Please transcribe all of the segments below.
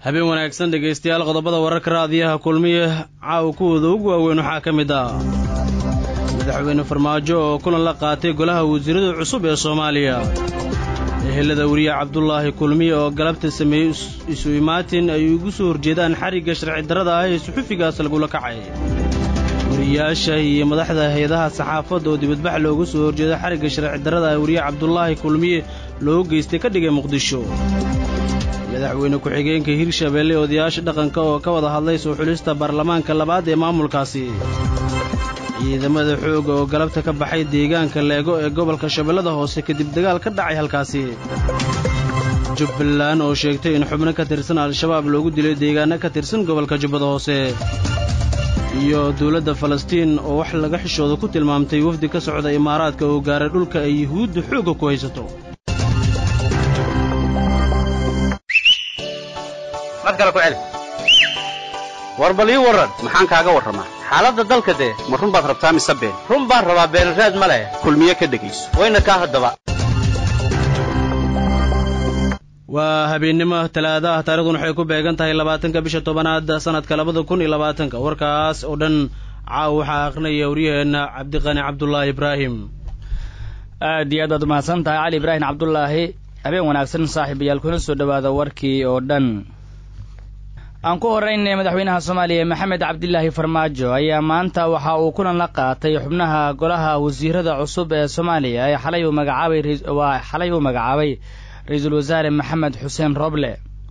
habeen wanaagsan dhegaystayaal qodobada wararka raadiyaha kulmiye caawa kuwooda ugu waaweyn waxaa ka mid ah madaxweyne farmaajo oo kulan la qaatay golaha wasiirada cusub ee soomaaliya ehelada weriye cabdulaahi kulmiye oo galabta sameeyey isu imaatin ay ugu soo horjeedaan xarigga sharci darrada ah ee suxufigaas lagula kacay wariyaasha iyo madaxda hay-adaha saxaafadda oo dibadbax loogu soo horjeeda xarigga sharci darrada ah weriye cabdulaahi kulmiye loo geystay ka dhigay muqdisho madaxweyne ku-xigeenka hirshabeelle odayaasha dhaqanka oo ka wada hadlay soo xulista baarlamaanka labaad ee maamulkaasi ciidamada xoogga oo galabta ka baxay deegaanka leego ee gobolka shabeellada hoose kadib dagaal ka dhacay halkaasi jubbaland oo sheegtay in xubno ka tirsan al-shabaab loogu dilay deegaanno ka tirsan gobolka jubbada hoose iyo dowladda falastiin oo wax laga xishooda ku tilmaamtay wafdi ka socda imaaraadka oo gaaray dhulka ay yuhuudda xoogga ku haysato war bal ii warran maxaan kaaga warramaa xaaladda dalka dee ma run baad rabtaa mise been run baan rabaa beenraad ma leh kulmiye ka dhegayso wayna kaa haddaba waa habeennimo talaada ah taarikhdan waxay ku beegan tahay labaatanka bisha tobanaad sanadka labada kun iyo labaatanka warkaas oo dhan caawa waxaa aqrinaya waryaheenna cabdiqani cabdulaahi ibraahim aad iyo aad waad mahadsan tahay cali ibraahim cabdulaahi habeen wanaagsan saaxiibayaal kuna soo dhowaada warkii oo dhan aan ku horraynay madaxweynaha soomaaliya maxamed cabdilaahi farmaajo ayaa maanta waxa uu kulan la qaatay xubnaha golaha wasiirada cusub ee soomaaliya ee xalay uu magacaabay waa xalay uu magacaabay ra-iisul wasaare maxamed xuseen roble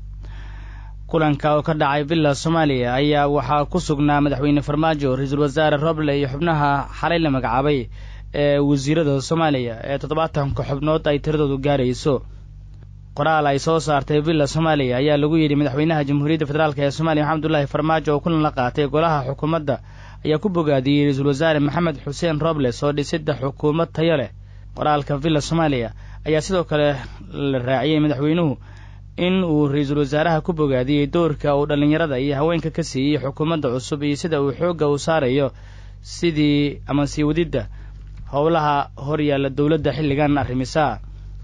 kulanka oo ka dhacay villa soomaaliya ayaa waxaa ku sugnaa madaxweyne farmaajo ra-iisul wasaare roble iyo xubnaha xalay la magacaabay ee wasiirada soomaaliya ee toddobaatanka xubnood ay tiradoodu gaarayso qoraal ay soo saartay villa soomaaliya ayaa lagu yidhi madaxweynaha jamhuuriyadda federaalk ee soomaaliya maxamed abdullaahi farmaajo oo kulan la qaatay golaha xukuumadda ayaa ku bogaadiyey ra-iisul wasaare maxamed xuseen robles oo dhisidda xukuumad tayo leh qoraalka villa soomaaliya ayaa sidoo kale la raaciyey madaxweynuhu in uu ra-iisul wasaaraha ku bogaadiyey doorka uu dhallinyarada iyo haweenka ka siiyey xukuumadda cusub iyo sida uu xoogga u saarayo sidii ama sii wadidda howlaha horyaalla dowladda xilligan arrimisaa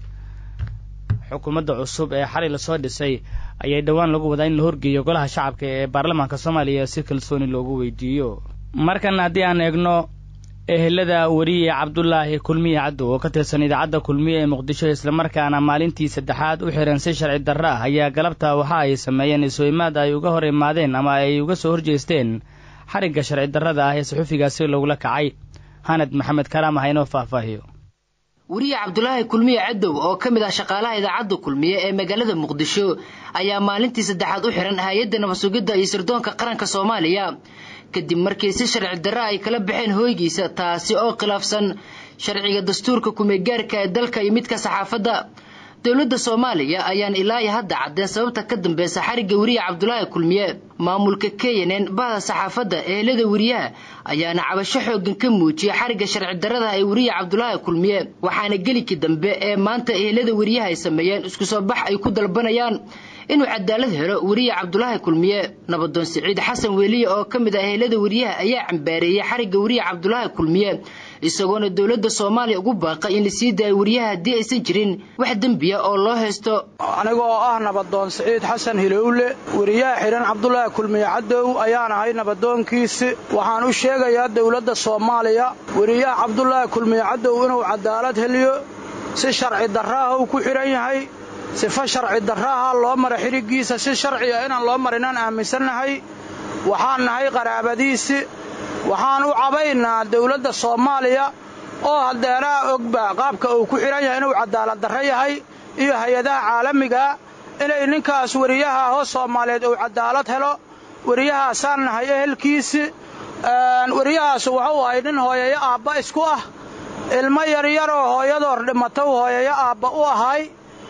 xukuumadda cusub ee xalay lasoo dhisay ayay dhowaan lagu wadaa in la horgeeyo golaha shacabka ee baarlamaanka soomaaliya si kalsooni loogu weydiiyo markan haddii aan eegno ehelada weriye cabdulaahi kulmiye caddow oo ka tirsan idaacadda kulmiye ee muqdisho islamarkaana maalintii saddexaad u xihan si sharci darro ah ayaa galabta waxa ay sameeyeen isu imaad ay uga hor imaadeen ama ay uga soo horjeesteen xarigga sharci darrada ah ee saxufigaasi lagula kacay hanad maxamed karaam ah inoo faahfaahiyo weriye cabdulaahi kulmiye cadow oo ka mid ah shaqaalaha idaacadda kulmiye ee magaalada muqdisho ayaa maalintii saddexaad u xihan hay-adda nabadsugidda iyo sirdoonka qaranka soomaaliya kadib markii si sharci darro ay kala baxeen hooygiisa taasi oo khilaafsan sharciga dastuurka kumeegaarka ee dalka iyo midka saxaafadda dowladda soomaaliya ayaan ilaa iyo hadda caddeen sababta ka dambeysa xarigga weriye cabdulaahi kulmiye maamulka kenyan bahda saxaafadda ehelada weriyaha ayaana cabasho xoogan ka muujiyay xarigga sharci darrada ee weriye cabdulaahi kulmiye waxaana gelikii dambe ee maanta ehelada weriyaha ay sameeyeen isku soo bax ay ku dalbanayaan inuu cadaalad helo weriye cabdulaahi kulmiye nabadoon siciid xasan weeliye oo ka mid ah ehelada weriyaha ayaa cambaareeyey xarigga weriye cabdulaahi kulmiye isagoona dowladda soomaaliya ugu baaqay in la sii daayo weriyaha haddii aysan jirin wax dembiya oo loo haysto aniga oo ah nabadoon siciid xasan hilowle weriyaha xidhan cabdulaahi kulmiye cadow ayaan ahay nabadoonkiisi waxaan u sheegayaa dowladda soomaaliya weriyaha cabdulaahi kulmiye cadow inuu cadaalad heliyo si sharci darraaha uu ku xidhan yahay sifo sharci darraaha loo mara xidhiggiisa si sharci ah inaan loo marinaan aaminsannahay waxaan nahay qaraabadiisi waxaan u cabaynaa dawladda soomaaliya oo hadeeraha ogba qaabka uu ku xidhan yahay inuu cadaalad darro yahay iyo hay-adaha caalamigaa inay ninkaas weriyaha hoo soomaaliyeed uu cadaalad helo weriyahaasaan nahay ehelkiisi weriyahaas wuxuu ahay nin hooyayo aabba isku ah ilmo yaryaroo hooyadoor dhimatow hooyayo aabba u ahay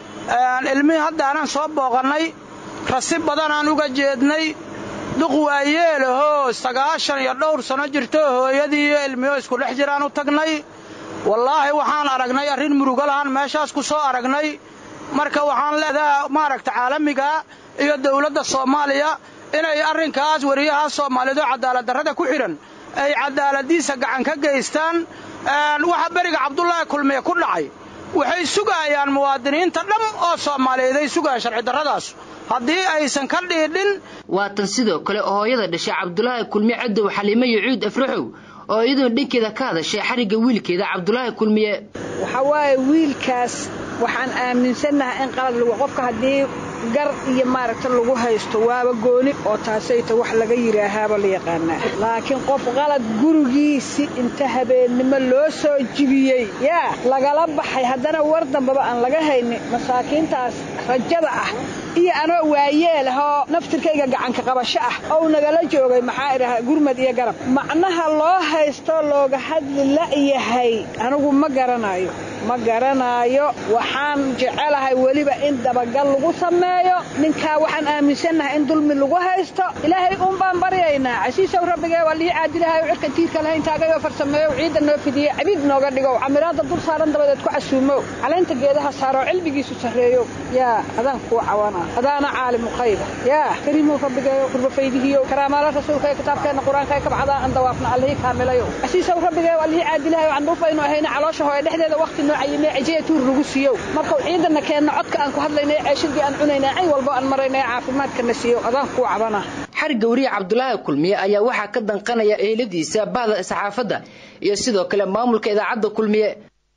ilmihii haddaanan soo booqannay rasi badanaan uga jeednay duq waayeelahoo sagaashan iyo dhowr sanno jirto hooyadii iyo ilmiho isku dhex jiraan u tagnay wallaahi waxaan aragnay arrin murugo lahaan meeshaas ku soo aragnay marka waxaan leedaha maaragta caalamiga iyo dawladda soomaaliya inay arrinkaas weriyahaas soomaaliyeed oo cadaaladdarrada ku xidhan ay cadaaladiisa gacan ka geystaan waxa beriga cabdulaahi kulmiye ku dhacay waxay sugayaan muwaadiniinta dham oo soomaaliyeed ay sugayaan sharci darradaas haddii aysan ka dhiidhin waatan sidoo kale oo hooyada dhashay cabdulaahi kulmiye cadow xaliime yucuud afraxow oo iyaduna dhankeeda ka hadashay xarigga wiilkeeda cabdulaahi kulmiye waxa waaye wiilkaas waxaan aaminsannahay in qalad lagu qofka haddii gar iyo maaragta lagu haysto waaba gooni oo taasayta wax laga yidhaahaaba la yaqaanaa laakiin qof qalad gurigiisi inta habeennimo loo soo jibiyey yaa lagala baxay haddana war dambaba aan laga haynin masaakiintaas rajada ah iyo anoo waayeelahoo naftirkayga gacanka qabasho ah ou nagala joogay maxaa idhaha gurmad iyo garab macnaha loo haysto looga hadli la'yahay anigu ma garanayo ma garanaayo waxaan jecelahay weliba in dabagal lagu sameeyo ninkaa waxaan aaminsannahay in dulmi lagu haysto ilaahay uun baan baryaynaa casiisow rabbigee waa lii caadilahay cirka tiirka lahayn taagayoo farsameeyow ciidda noo fidiye cabiid nooga dhigow camiraadda dul saaran dabadeed ku casuumow calaynta geedaha saaroo cilmigiisu sarreeyow yaa adaan kuu cawana adaana caalimu qayba yaa kariimow rabbigeeyo qurbafaydihiyow karaamaala rasuulka ee kitaabkeenna qur-aanka ee kabcadaa an dawaafna allihii kaamilayow casiisow rabbigee waa lii caadilahay aan dhulfaynu ahayna caloosha hooye dhexdeeda waqti noo cayimee cejiya tuur lagu siiyow markuu ciidana keenna codka aan ku hadlaynay ceeshadii aan cunaynay cay walbo aan maraynay caafimaadkana siiyo adaan kuu cabana xarigga wariye cabdulaahi kulmiye ayaa waxaa ka danqanaya eheladiisa bahda saxaafadda iyo sidoo kale maamulka idaacadda kulmiye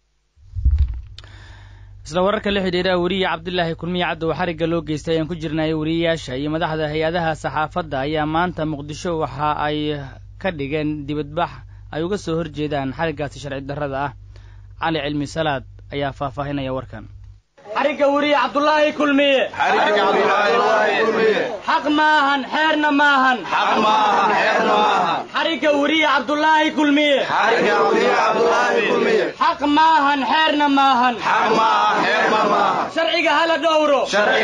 isla wararka la xidhiidha weriye cabdilaahi kulmiye caddow xarigga loo geystay ayaan ku jirnay weriyayaasha iyo madaxda hay-adaha saxaafadda ayaa maanta muqdisho waxa ay ka dhigeen dibadbax ay uga soo horjeedaan xariggaasi sharci darrada ah cali cilmi salaad ayaa faahfaahinaya warkan xarigga weriye cabdulaahi kulmiye xaq maahan xeerna maahan xarigga weriye cabdulaahi kulmiye xaq maahan xeerna maahan sharciga hala dhowro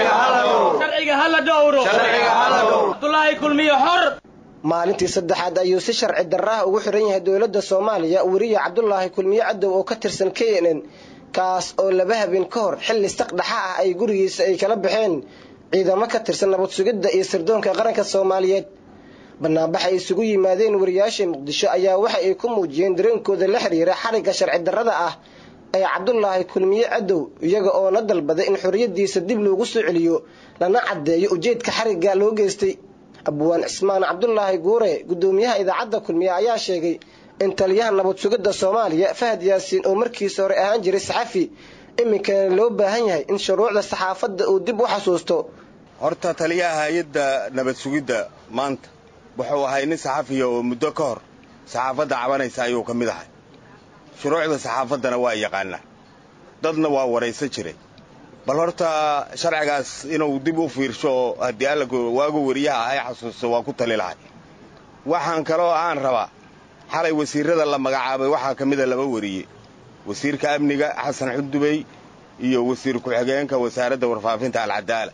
sharciga hala dhowro cabdulaahi kulmiye xor maalintii saddexaad ayuu si sharci darraha ugu xiran yahay dowladda soomaaliya weriye cabdulaahi kulmiye cadow oo ka tirsan k n n kaas oo laba habeen ka hor xilli saqdhaxa ah ay gurigiisa ay kala baxeen ciidamo ka tirsan nabad sugidda iyo sirdoonka qaranka soomaaliyeed banaanbax ay isugu yimaadeen wariyaasha muqdisho ayaa waxa ay ku muujiyeen dareenkooda la xiriira xarigga sharci darrada ah ee cabdulaahi kulmiye cadow iyaga oo la dalbaday in xorriyadiisa dib loogu soo celiyo lana caddeeyo ujeedka xarigga loo geystay abwaan cismaan cabdulaahi guure guddoomiyaha idaacadda kulmiye ayaa sheegay in taliyaha nabad sugidda soomaaliya fahad yaasiin oo markiisa hore ahaan jiray saxafi iminkana loo baahan yahay in shuruucda saxaafadda uu dib u xasuusto horta taliyaha hay-adda nabad sugidda maanta wuxuu ahay nin saxafiya oo muddo ka hor saxaafadda cabanaysa ayuu ka mid ahay shuruucda saxaafaddana waa yaqaanaa dadna waa waraysan jiray bal horta sharcigaas inuu dib u fiirsho oo haddii alla waagu weriyaha ahay xasuusto waa ku tali lahay waxaan kaloo aan rabaa xalay wasiirrada la magacaabay waxaa ka mida laba weriye wasiirka amniga xasan xundubey iyo wasiir ku-xigeenka wasaaradda warfaafinta alcadaala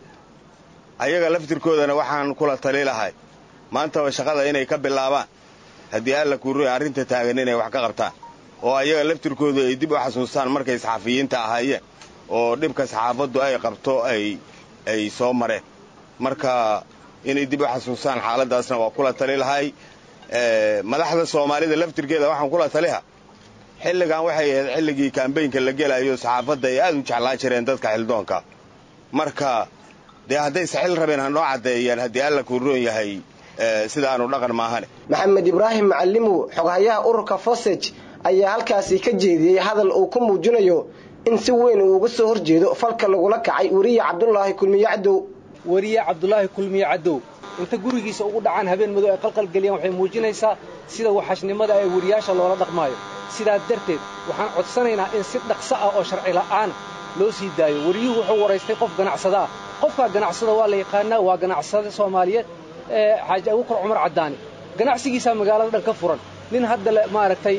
ayaga laftirkoodana waxaan kula tali lahay maantaba shaqada inay ka bilaabaan haddii alla kuuroy arrinta taagan inay wax ka qabtaan oo ayaga laftirkoodu ay dib u xasuustaan markay saxafiyiinta ahaayeen oo dhibka saxaafaddu ay qabto ay ay soo mareen marka inay dib u xasuustaan xaaladdaasna waa kula tali lahay madaxda soomaalida laftirkeeda waxaan kula taliha xilligan waxay ahayd xilligii kambaynka la gelayo saxaafadda ay aad u jeclaan jireen dadka xildoonka marka dee hadday saxil rabeen ha noo caddeeyaan haddii alla kuuroon yahay sidaanu dhaqan maahane maxamed ibraahim macalimow xoghayaha ururka fosej ayaa halkaasi ka jeediyey hadal uu ku muujinayo in si weyn uu uga soo horjeedo falka lagula kacay weriye cabdulaahi kulmiye cadow weriye cabdulaahi kulmiye cadow inta gurigiisa ugu dhacaan habeen madow ay qalqalgeliyaan waxay muujinaysaa sida waxashnimada ee weriyaasha loola dhaqmaayo sidaa darteed waxaan codsanaynaa in si dhaqso ah oo sharci la'aana loo sii daayo weriyuhu wuxuu waraystay qof ganacsada ah qofkaa ganacsada waa la yaqaanaa waa ganacsada soomaaliyeed xaaji abuukar cumar caddaani ganacsigiisaa magaalada dhan ka furan nin hadda maaragtay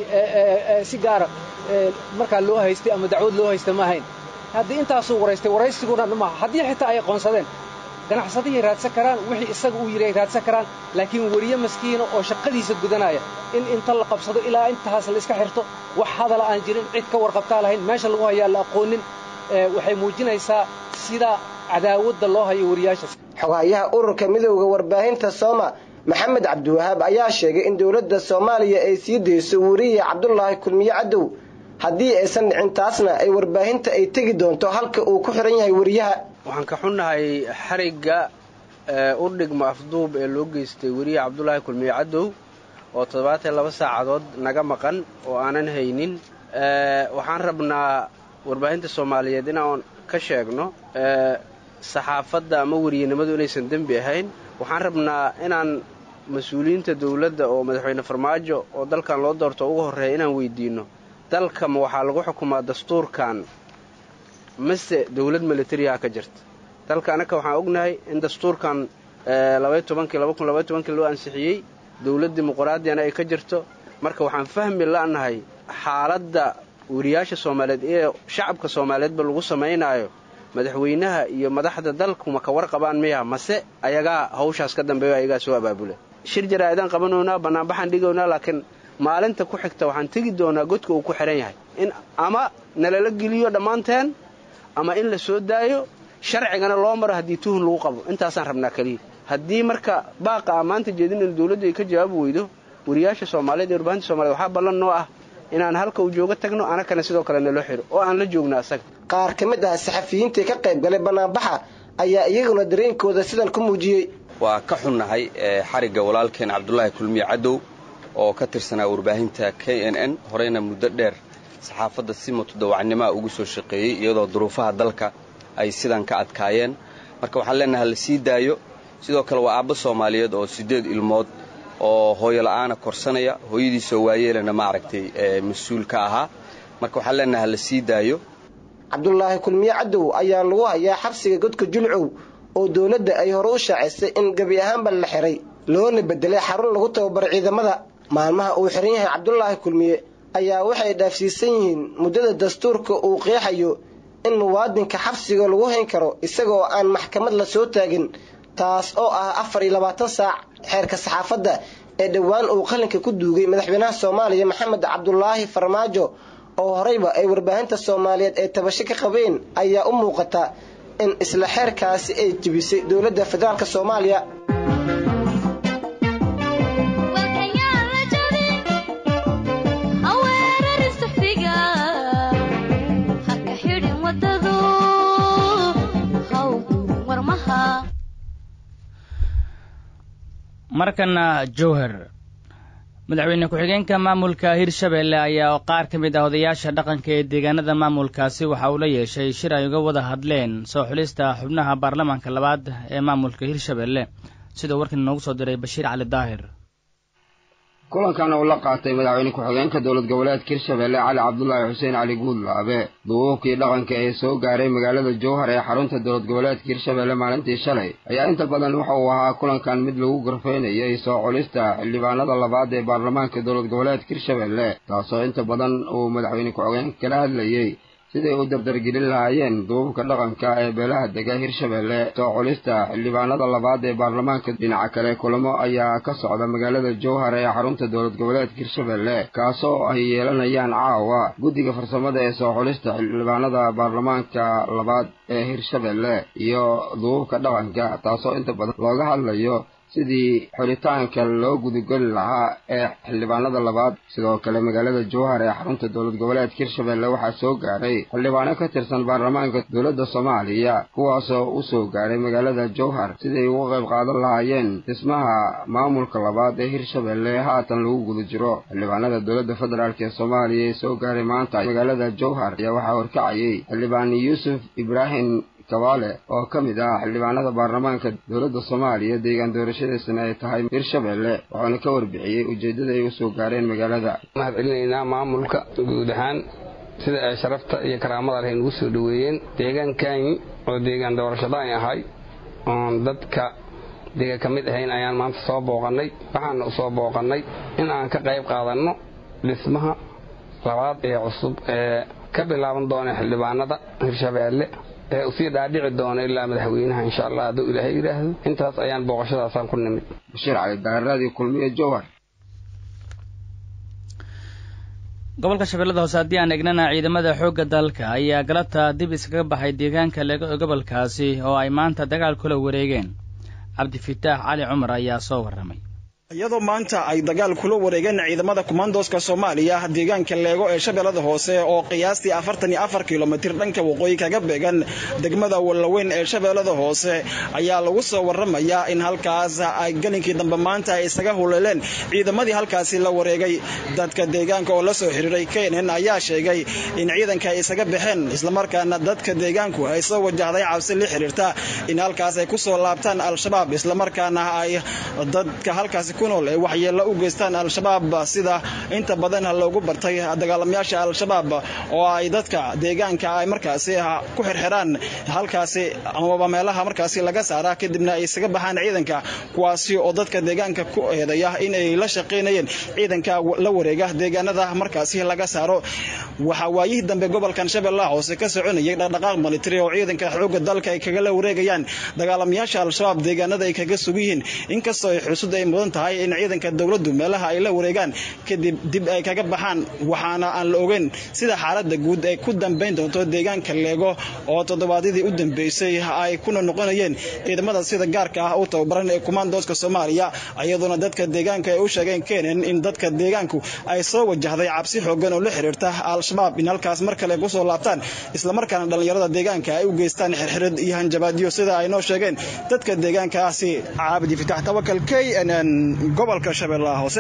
si gaara markaa loo haystay ama dacwad loo haysta ma ahayn haddii intaasuu waraystay waraysiguna maaha haddii xitaa ay qoonsadeen ganacsadihii raadsan karaan wixii isaga uu yidhi ay raadsan karaan laakiin weriye maskiina oo shaqadiisa gudanaya in inta la qabsado ilaa intaas la iska xirto wax hadala aan jirin cid ka warqabtaa lahayn meesha lagu hayaa la aqoonin waxay muujinaysaa sida cadaawadda loo hayo weriyaashaas xoghayaha ururka midowda warbaahinta sooma maxamed cabdiwahaab ayaa sheegay in dowladda soomaaliya ay sii dayso weriye cabdulaahi kulmiye cadow haddii aysan dhicin taasna ay warbaahinta ay tegi doonto halka uu ku xihan yahay weriyaha waxaan ka xunnahay xarigga u dhigmo afduub ee loo geystay weriye cabdulaahi kulmiye cadow oo toddobaatan laba saacadood naga maqan oo aanan haynin waxaan rabnaa warbaahinta soomaaliyeed inaan ka sheegno saxaafadda ama weriyenimadu inaysan dembi ahayn waxaan rabnaa inaan mas-uuliyiinta dowladda oo madaxweyne farmaajo oo dalkan loo doorto ugu horreeya inaan weydiinno dalkama waxaa lagu xukumaa dastuurkan mase dowlad militariyaha ka jirta dalka annaka waxaan ognahay in dastuurkan loo ansixiyey dowlad dimuqraadiyana ay ka jirto marka waxaan fahmi la'nahay xaaladda weriyaasha soomaaliyeed ee shacabka soomaaliyeedba lagu samaynaayo madaxweynaha iyo madaxda dalku ma ka warqabaan miya mase ayagaa hawshaas ka dambeeyo ayagaa soo abaabula shir jaraa'idaan qabanownaa bannaanbaxaan dhigownaa laakiin maalinta ku xigta waxaan tegi doonaa godka uu ku xihan yahay in ama nalala geliyo dhammaanteen ama in la soo daayo sharcigana loo maro haddii tuhun lagu qabo intaasaan rabnaa keliya haddii marka baaqa a maanta jeedin in dowladdu ay ka jawaabi weydo weriyaasha soomaaliyeed iyo warbaahinta somaliyed waxaa ballan noo ah inaan halka uu jooga tagno anakana sidoo kale naloo xiro oo aan la joogno asaga qaar ka mid ah saxafiyiintii ka qayb galay bannaanbaxa ayaa iyaguna dareenkooda sidan ku muujiyey waa ka xunnahay xarigga walaalkeen cabdulaahi kulmiye cadow oo ka tirsanaa warbaahinta k n n horeyna muddo dheer saxaafadda si mutadawacnimaa ugu soo shaqeeyey iyadoo duruufaha dalka ay sidan ka adkaayeen marka waxaan leenahay la sii daayo sidoo kale waa aabbo soomaaliyeed oo siddeed ilmood oo hooyola'aana korsanaya hooyadiisoo waayeelana maaragtay mas-uul ka ahaa marka waxaan leenahay la sii daayo cabdulaahi kulmiye cadow ayaa lagu hayaa xabsiga godka julcow oo dowladda ay hore u shaacisay in gebi ahaanba la xiray loona bedelay xarun lagu tababaro ciidamada maalmaha uu xiran yahay cabdulaahi kulmiye ayaa waxay dhaafsiisan yihiin muddada dastuurka uu qeexayo in muwaadinka xabsiga lagu hayn karo isagaoo aan maxkamad la soo taagin taas oo ah afar iyo labaatan saac xeerka saxaafadda ee dhowaan uu qalinka ku duugay madaxweynaha soomaaliya maxamed cabdulaahi farmaajo oo horeyba ay warbaahinta soomaaliyeed ee tabasho ka qabeen ayaa u muuqata in isla xeerkaasi ay jebisay dowladda federaalk soomaaliya markana jowhar madaxweyne ku-xigeenka maamulka hirshabeelle ayaa qaar ka mid ah odayaasha dhaqanka ee deegaanada maamulkaasi waxa uu la yeeshay shir ay uga wada hadleen soo xulista xubnaha baarlamaanka labaad ee maamulka hirshabeelle sidoo warkan inoogu soo diray bashiir cali daahir kulankan uu la qaatay madaxweyne ku-xigeenka dowlad goboleedka hirshabeelle cali cabdulaahi xuseen cali guudlaabe duubuubkii dhaqanka ee soo gaaray magaalada jowhar ee xarunta dowlad goboleedka hirshabeelle maalintii shalay ayaa inta badan waxa uu ahaa kulankan mid lagu gorfeynayay soo culista xildhibaanada labaad ee baarlamaanka dowlad goboleedka hirshabeelle taasoo inta badan uu madaxweyne ku-xigeenka kala hadlayey siday u dardargelin lahaayeen duubabka dhaqanka ee beelaha dega hirshabeelle soo culista xildhibaanada labaad ee baarlamaanka dhinaca kale kulamo ayaa ka socda magaalada jowhar ee xarunta dowlad goboleedka hirshabeelle kaasoo ay yeelanayaan caawa guddiga farsamada ee soo culista xildhibaanada baarlamaanka labaad ee hirshabeelle iyo duubabka dhaqanka taasoo inta badan looga hadlayo sidii xulitaanka loo gudageli lahaa ee xildhibaanada labaad sidoo kale magaalada jowhar ee xarunta dowlad goboleedka hirshabeelle waxaa soo gaaray xildhibaano ka tirsan baarlamaanka dowladda soomaaliya kuwaasoo u soo gaaray magaalada jowhar siday uga qayb qaadan lahaayeen dhismaha maamulka labaad ee hirshabeelle haatan lagu guda jiro xildhibaanada dowladda federaalk ee soomaaliya ee soo gaaray maanta magaalada jowhar ayaa waxaa horkacayay xildhibaan yuusuf ibraahim kabaale oo ka mid ah xildhibaanada baarlamaanka dowladda soomaaliya deegaan doorashadiisana ay tahay hirshabeelle wuxuuna ka warbixiyey ujeeddada ay u soo gaareen magaalada mahad celinaynaa maamulka guud ahaan sida ay sharafta iyo karaamada leh nagu soo dhoweeyeen deegaankaani oo deegaan doorashadaani ahay oon dadka dega ka mid ahayn ayaan maanta soo booqannay waxaana u soo booqannay in aan ka qayb qaadanno dhismaha labaad ee cusub ee ka bilaaban doona xildhibaanada hirshabeelle ee usii dhaadhici doona ilaa madaxweynaha insha allah hadduu ilaahay yidhaahdo intaas ayaan booqashadaasaan ku nimid bashiir cali daaraadii kulmiye jowhar gobolka shabeellada hoose haddii aan egnana ciidamada xoogga dalka ayaa galabta dib iskaga baxay deegaanka lega gobolkaasi oo ay maanta dagaal kula wareegeen cabdifitaax cali cumar ayaa soo warramay iyadoo maanta ay dagaal kula wareegeen ciidamada kumaandooska soomaaliya deegaanka leego ee shabeellada hoose oo qiyaastii afartan iyo afar kilomitir dhanka waqooyi kaga beegan degmada wallaweyn ee shabeellada hoose ayaa lagu soo waramayaa in halkaas ay gelinkii dambe maanta ay isaga huleeleen ciidamadii halkaasi la wareegay dadka deegaanka oo la soo xiriiray kenen ayaa sheegay in ciidanka ay isaga baxeen islamarkaana dadka deegaanku ay soo wajahday cabsi la xiriirta in halkaas ay kusoo laabtaan al-shabaab islamarkaana ay dadka halkaasi kunool ee waxyeello u geystaan al-shabaab sida inta badan loogu bartay dagaalamayaasha al-shabaab oo ay dadka deegaanka ay markaasi ku xirxiraan halkaasi amaba meelaha markaasi laga saara kadibna ay isaga baxaan ciidanka kuwaasi oo dadka deegaanka ku eedaya in ay la shaqaynayeen ciidanka la wareega deegaanada markaasi laga saaro waxaa waayihii dambe gobolkan shabeellaha hoose ka soconayay dhaqdhaqaaq militari oo ciidanka xoogga dalka ay kaga la wareegayaan dagaalamayaasha al-shabaab deegaanada ay kaga sug yihiin inkastoo ay xusud ay mudan tahay in ciidanka dowladdu meelaha ay la wareegaan kadib dib ay kaga baxaan waxaana aan la ogeyn sida xaaladda guud ay ku dambayn doonto deegaanka leego oo toddobaadyadii u dambeysay ay kuna noqonayeen ciidamada sida gaarka ah u tababaran ee kumaandooska soomaaliya iyadoona dadka deegaanka ay u sheegeen kenen in dadka deegaanku ay soo wajahday cabsi xoogan oo la xiriirta al-shabaab in halkaas mar kale kusoo laabtaan islamarkaana dhallinyarada deegaanka ay u geystaan xirxirid iyo hanjabaadyo sida ay noo sheegeen dadka deegaankaasi caabidi fitax tawakal k n n gobolka shabeellaha hoose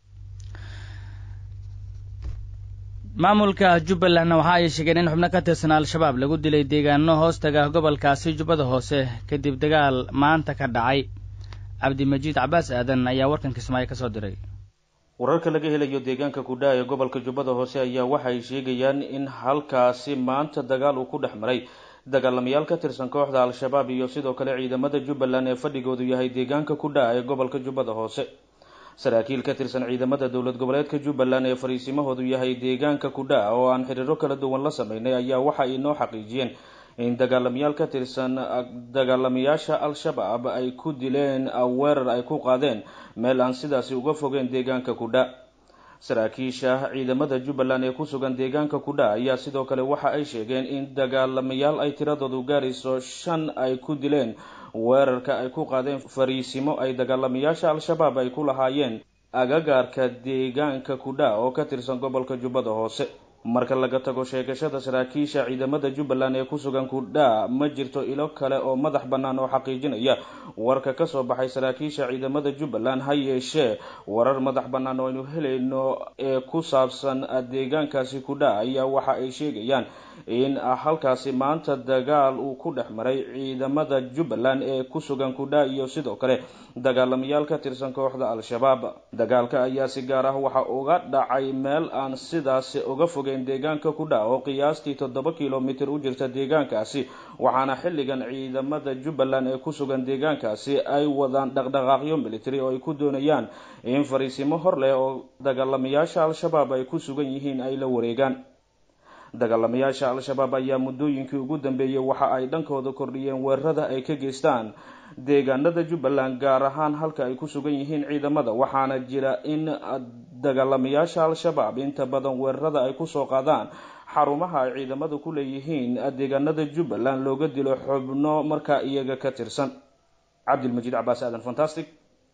maamulka jubbalandna waxa ay sheegeen in xubno ka tirsan al-shabaab lagu dilay deegaano hoostaga gobolkaasi jubbada hoose kadib dagaal maanta ka dhacay cabdimajiid cabaas aadan ayaa warkan kismaayo ka soo diray wararka laga helayo deegaanka kudhaa ee gobolka jubbada hoose ayaa waxay sheegayaan in halkaasi maanta dagaal uu ku dhex maray dagaalamayaal ka tirsan kooxda al-shabaab iyo sidoo kale ciidamada jubbaland ee fadhigoodu yahay deegaanka kudhaa ee gobolka jubbada hoose saraakiil ka tirsan ciidamada dowlad goboleedka jubbaland ee fariisimahoodu yahay deegaanka kudhaa oo aan xiriiro kala duwan la sameynay ayaa waxa ay noo xaqiijiyeen in dagaalamayaal ka tirsan dagaalamayaasha al-shabaab ay ku dileen weerar ay ku qaadeen meel aan sidaasi uga fogeen deegaanka kudha saraakiisha ciidamada jubbaland ee ku sugan deegaanka kudha ayaa sidoo kale waxa ay sheegeen in dagaalamayaal ay tiradoodu gaarayso shan ay ku dileen weerarka ay ku qaadeen fariisimo ay dagaalamayaasha al-shabaab ay ku lahaayeen agagaarka deegaanka kudha oo ka tirsan gobolka jubbada hoose marka laga tago sheegashada saraakiisha ciidamada jubbaland ee ku sugan kudha ma jirto ilo kale oo madax bannaan oo xaqiijinaya warka kasoo baxay saraakiisha ciidamada jubbaland ha yeeshee warar madax bannaan oo aynu helayno ee ku saabsan deegaankaasi kudha ayaa waxa ay sheegayaan in halkaasi maanta dagaal uu ku dhex maray ciidamada jubbaland ee ku sugan kudha iyo sidoo kale dagaalamayaal ka tirsan kooxda al-shabaab dagaalka ayaa si gaar ah waxa uga dhacay meel aan sidaasi uga fogeyn deegaanka kudha oo qiyaastii toddoba kilomitir u jirta deegaankaasi waxaana xilligan ciidamada jubbaland ee ku sugan deegaankaasi ay wadaan dhaqdhaqaaqyo military oo ay ku doonayaan in fariisimo hor leh oo dagaalamayaasha al-shabaab ay ku sugan yihiin ay la wareegaan dagaalamayaasha al-shabaab ayaa muddooyinkii ugu dambeeyey waxa ay dhankooda kordhiyeen weerarada ay ka geystaan deegaanada jubbaland gaar ahaan halka ay ku sugan yihiin ciidamada waxaana jira in dagaalamayaasha al-shabaab inta badan weerarada ay kusoo qaadaan xarumaha ay ciidamadu ku leeyihiin deegaanada jubbaland looga dilo xubno markaa iyaga ka tirsan cabdilmajiid cabaas aadan fantastic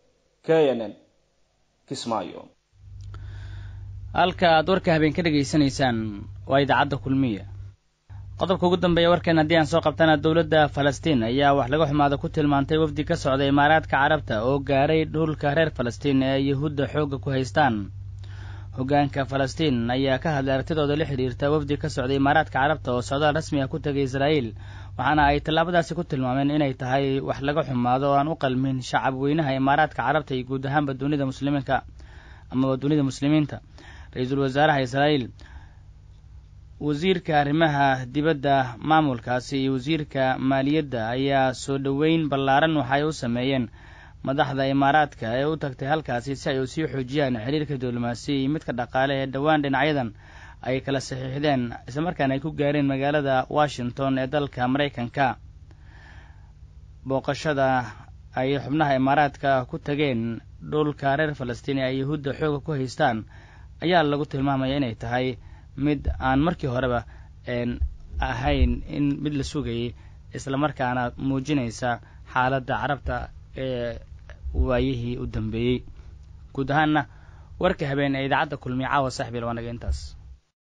k n n kismaayo halka aad warka habeen ka dhegaysanaysaan waa idaacadda kulmiya qodobka ugu dambeeya warkeen haddii aan soo qabtana dowladda falastiin ayaa wax laga xumaada ku tilmaantay wafdi ka socda imaaraadka carabta oo gaaray dhulka reer falastiin ee yuhuudda xoogga ku haystaan hoggaanka falastiin ayaa ka hadlay aragtidooda la xidhiirta wafdi ka socda imaaraadka carabta oo socdaal rasmi ah ku tegay israa'iil waxaana ay tallaabadaasi ku tilmaameen inay tahay wax laga xumaado oo aan u qalmin shacab weynaha imaaraadka carabta iyo guud ahaanba dunida muslimiinka amaba dunida muslimiinta ra-iisul wasaaraha israa'iil wasiirka arrimaha dibadda maamulkaasi iyo wasiirka maaliyadda ayaa soo dhoweyn ballaaran waxay u sameeyeen madaxda imaaraadka ee u tagtay halkaasi si ay u sii xoojiyaan xiriirka diblomaasiya iyo midka dhaqaale ee dhowaan dhinacyadan ay kala saxiixdeen islamarkaana ay ku gaareen magaalada washington ee dalka maraykanka booqashada ay xubnaha imaaraadka ku tageen dhulka reer falastiin ee ay yahuudda xooga ku haystaan ayaa lagu tilmaamaya inay tahay mid aan markii horeba ahayn in mid la sugayay islamarkaana muujinaysa xaaladda carabta ee waayihii u dambeeyey guud ahaanna warka habeen ee idaacadda kulmiye caawa saaxiib yal waa naga intaas